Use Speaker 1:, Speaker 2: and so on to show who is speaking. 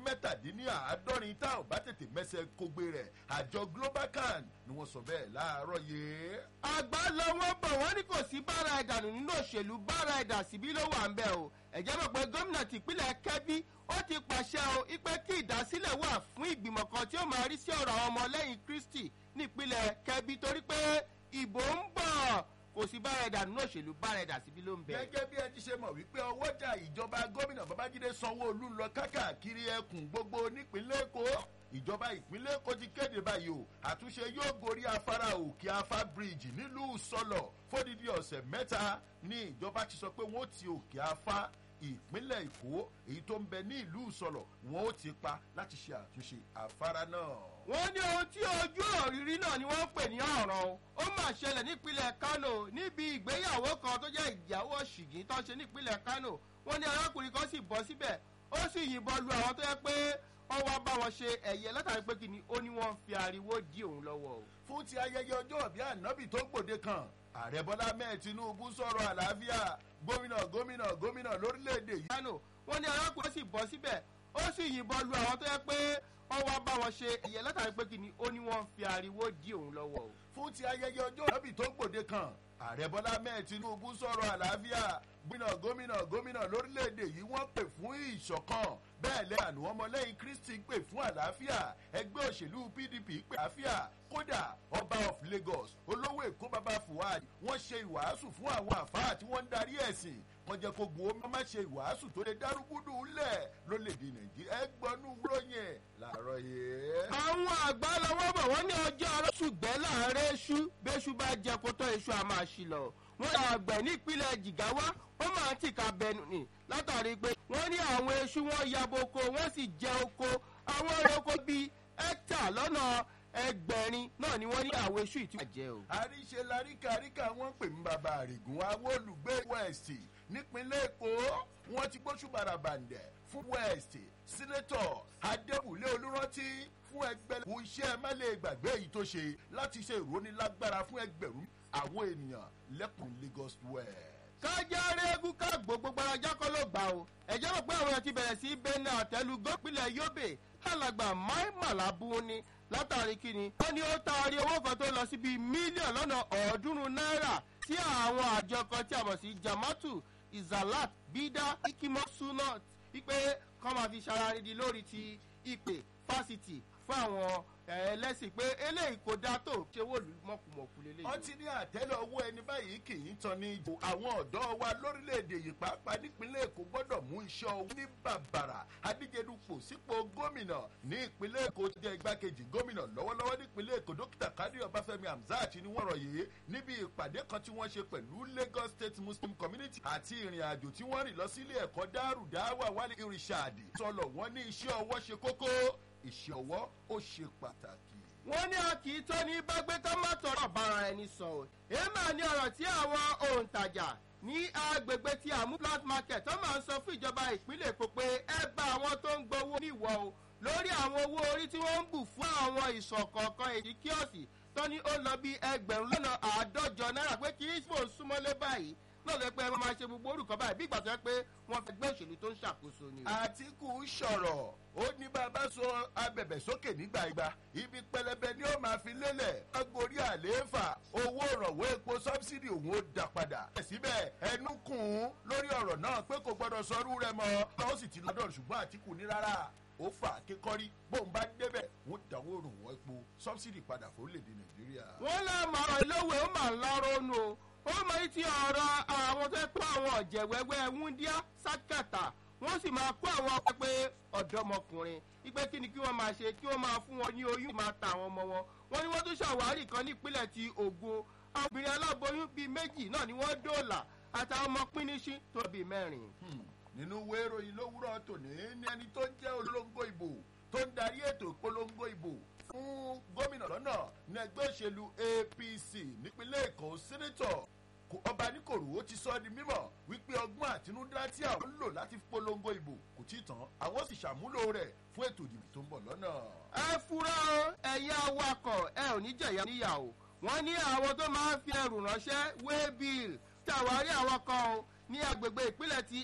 Speaker 1: mẹ́tàdínláàádọ́rin tá ò bá tètè mẹ́sẹ̀ kógbé rẹ̀ àjọ globalcan ni wọ́n sọ bẹ́ẹ̀ láàárọ̀ yìí.
Speaker 2: àgbà lọ wọn bọ̀ wọ́n ní kò sí bára ẹ̀dà nù nínú òṣèlú bára ẹ̀dà síbí ló wà ń bẹ̀ o ẹ̀jẹ̀ mọ̀ pé gómìnà tìpínlẹ̀ kẹ́bí ó ti pàṣẹ o ipe kí ìdásílẹ̀ wà fún ìgbìmọ̀ kan tí ó máa rí sí ọ̀rọ̀ àwọn ọmọlẹ́yìn kristi nípínlẹ̀ kẹ́bí torí pé ìbò ń bọ̀ kò sí bára ẹ̀dà nínú òṣèlú bára ẹ̀dà síbí ló ń bẹ̀.
Speaker 1: gẹ́gẹ́ bí ẹ ti ṣe mọ̀ wípé ọwọ́jà ìjọba gómìnà babájídé sanwó-olú ń lọ kákàkiri ẹkùn gbogbo nípínlẹ̀ èkó ìjọba ìpínlẹ̀ èkó ti kéde báyìí o àtúnṣe yóò gorí afárá òkè afá bíríìjì nílùú sọlọ fódìdí ọ̀sẹ̀ mẹ́ta ní ìjọba ti sọ pé wọ́n ti òkè afá ìpínlẹ̀ èkó èyí tó ń bẹ ní ìlú sọlọ wọn ó ti pa láti ṣe àtúnṣe afárá náà.
Speaker 2: wọ́n ní ohun tí ojú òrírí náà ni wọ́n ń pè ní ọ̀ràn o ó mà ṣẹlẹ̀ nípínlẹ̀ kano níbi ìgbéyàwó kan tó jẹ́ ìyàwó ṣìgìn tó ń ṣe nípínlẹ̀ kano wọ́n ní arákùnrin kan sì bọ́ síbẹ̀ ó sì yìnbọn lu àwọn tó yẹ pé wọ́n wá bá wọn ṣe ẹ̀yẹ látàrí pé kìíní ó ní wọ́n fi ariwo dí òun lọ́wọ́ o.
Speaker 1: fún ti ayẹyẹ ọjọ́ ìbí ànábì tó gbòde kan ààrẹ bọ́lá mẹ́ẹ̀ tinubu sọ̀rọ̀ àlàáfíà gómìnà gómìnà gómìnà lórílẹ̀‐èdè yìí.
Speaker 2: kano wọ́n ní arákùnrin sì bọ́ síbẹ̀ ó sì yìnbọn lu àwọn tó yẹ pé wọ́n wá bá wọn ṣe ẹ̀yẹ látàrí pé kìíní ó ní wọ́n fi ariwo dí òun lọ́wọ́ o.
Speaker 1: fún ti ayẹyẹ ọjọ́ ìbí tó gbòde kan ààrẹ bọ́lá mẹ́ẹ̀ tinubu sọ̀rọ̀ àlàáfíà gómìnà gómìnà gómìnà lórílẹ̀‐èdè yìí wọ́n pè fún ìṣọ̀kan bẹ́ẹ̀ lẹ́ àná ọmọlẹ́yìn kristi pè fún àlàáfíà ẹgbẹ́ òṣèlú pdp pè àlàáfíà kódà ọba of lagos olówó èkó baba fuad wọ́n ṣe ìwàásù fún àwọn àfáà tí wọ́n ń darí ẹ̀sìn wọ́n jẹ́ kó gbowó má má ṣe ìwàásù tó lè dárúgúdù lẹ̀ lólèdè nàìjíríà ẹgbọ́nú ròyìn làárọ̀ yìí.
Speaker 2: àwọn àgbà lọ́wọ́ bọ̀ wọ́n ní ọjọ́ arọ́sùgbẹ́ láàárẹ̀ èṣù bẹ́ṣù bá jẹ kótó èṣù àmọ́ àṣìlọ wọ́n yà àgbẹ̀ nípínlẹ̀ jìgáwá wọ́n máa ń tìka bẹnu ni látàrí pé wọ́n ní àwọn èṣù wọn yabo oko wọ́n sì jẹ oko àwọn oko bíi ẹ́tà lọ́nà ẹgbẹ̀rin náà ni wọ́n ní àwọn èṣù ìtú àjẹ́ o.
Speaker 1: àríṣe laríkà àríkà wọn pè mí bàbá àrègùn àwọn olùgbé west nípínlẹ̀ èkó wọn ti gbóṣù bàràbàǹdẹ̀ fún west sínétọ̀ adébùlé olùrántí fún ẹgbẹ́ kò iṣẹ́ má lè gbàgbé èyí tó ṣe láti ṣe ìrónilágbára fún ẹgbẹ̀rún àwọn ènìyàn lẹ́kùn lagos west
Speaker 2: kájáre egun ká gbogbo gbaraja kọ́ ló gbà o ẹ̀jẹ̀ rò pé àwọn èèyàn ti bẹ̀rẹ̀ sí bẹ́ẹ̀nà àtẹ́lu gópìnlẹ̀ yobe alàgbà mai malabu ni látàrí kíni wọ́n ní ó taari owó kan tó lọ síbi mílíọ̀nù lọ́nà ọ̀ọ́dúnrún náírà sí àwọn àjọ kan tí a mọ̀ sí jamatu izalat bida ikimosunat wípé kọ́ máa fi ṣararídi lórí ti ìpè fásitì fún àwọn ẹlẹ́sìn pé eléyìí kò dáa tó ṣe wò lù mọ̀kùmọ̀kù lélẹ́yìí.
Speaker 1: wọ́n ti ní àtẹ́lẹ̀ owó ẹni báyìí kì í tan ní ìjò àwọn ọ̀dọ́ wa lórílẹ̀‐èdè yìí pàápàá nípínlẹ̀ èkó gbọ́dọ̀ mú iṣẹ́ owó ní bàbàrà adíjedupò sípò gómìnà ní ìpínlẹ̀ èkó jẹ́ igbákejì gómìnà lọ́wọ́lọ́wọ́ nípínlẹ̀ èkó dókítà kádìrì ọbáfẹ́mi hamzat ni wọ́n rọ̀ yìí níbi ìpàdé kan tí wọ́n ṣe pẹ̀lú lagos state muslim community àti ìrìn àjò tí wọ́n rìn lọ sílé ẹ̀kọ́ dárúdáwà wálé irishadi sọlọ wọn ní iṣẹ́ ọwọ́ ṣe kókó iṣẹ́ ọwọ́ ó ṣe pàtàkì.
Speaker 2: wọ́n ní a kì í tó ní bágbé ká má tọrọ bára ẹni sọ ọ́ èèmà ní ọ̀rọ̀ tí àwọn òǹtajà ní agbègbè tí àmú plant market tó máa ń sọ fún ìjọba ìpínlẹ̀ èkó pé ẹ bá àwọn tó ń gbowó níwọ̀ o lórí àwọn owó orí tí wọ́n ń bù fún àwọn ìsọ̀kọ̀ọ̀kan èyí kíọ̀sì tó ní ó lọ bí ẹgbẹ̀rún lọ́nà àádọ́jọ náírà pé kì í fò súnmọ́lé báyìí náà lè pẹ́ máa ṣe gbogbo orúkọ báyìí bí ìgbà tó yẹ pé wọ́n fẹ́ gbé òṣèlú tó ń ṣàkóso ni.
Speaker 1: àtìkù sọ̀rọ̀ ó ní bàbá so abẹ̀bẹ̀ sókè nígbà ìgbà ibi pẹlẹbẹ ni ó máa fi lélẹ̀ agorí àlééfà owó ìrànwọ́ epo sọ́bsidì òun ó dà padà. síbẹ̀ ẹnu kùn ún lórí ọ̀rọ̀ náà pé kò gbọ́dọ̀ sọrú rẹ mọ́ ó sì ti lọ́dọ̀ ṣùgbọ́n àtìkù ní rárá ó fà kékọ́rí bóun bá débẹ̀ wọ́n dáwọ́ ìrànwọ́ epo sọ́bsidì padà fórílẹ̀-èdè nàìjíríà.
Speaker 2: wọ́n lè máa lówó ó máa ń lọ́rọ́ nù o ó mọ etí ọ̀rọ̀ àwọn tó pé àwọn ọ̀jẹ̀ wẹ́wẹ́ wúndíá sákàtà wọ́n sì máa kó àwọn pẹ́pẹ́ ọ̀dọ́mọkùnrin ipe kí ni kí wọ́n máa ṣe kí wọ́n máa fún wọn ní oyún máa ta àwọn ọmọ wọn wọ́n ní wọ́n tún ṣàwárí kan nípínlẹ̀ ti ògo àwọn obìnrin aláboyún bíi méjì náà ni wọ́n dóòlà àtàwọn ọmọ pínísí tó bíi mẹ́rin.
Speaker 1: nínú wéèrò yìí lówùrọ̀ tòní ní ẹni tó jẹ́ olóńgó ìbò tó ń darí ètò ìpolongo ìbò fún gómìnà lọ́nà ní ẹgbẹ́ òṣèlú apc nípínlẹ̀ èkó sẹ́nẹ́tọ̀ ọba níkòrò ó ti sọ di mímọ̀ wípé ọgbọ́n àtinúdá tí àwọn ń lò láti polongo ìbò kò tí ì tán àwọn sì ṣàmúlò rẹ̀ fún ètò ìdìbò tó ń bọ̀ lọ́nà.
Speaker 2: ẹ fura o ẹ̀yin awakọ̀ ẹ ò ní jẹ̀yà níyàwó wọ́n ní àwọn tó máa ń fi ẹrù ránṣẹ́ wéébìl tí àwárí àwọn kan o ní agbègbè ìpínlẹ̀ ti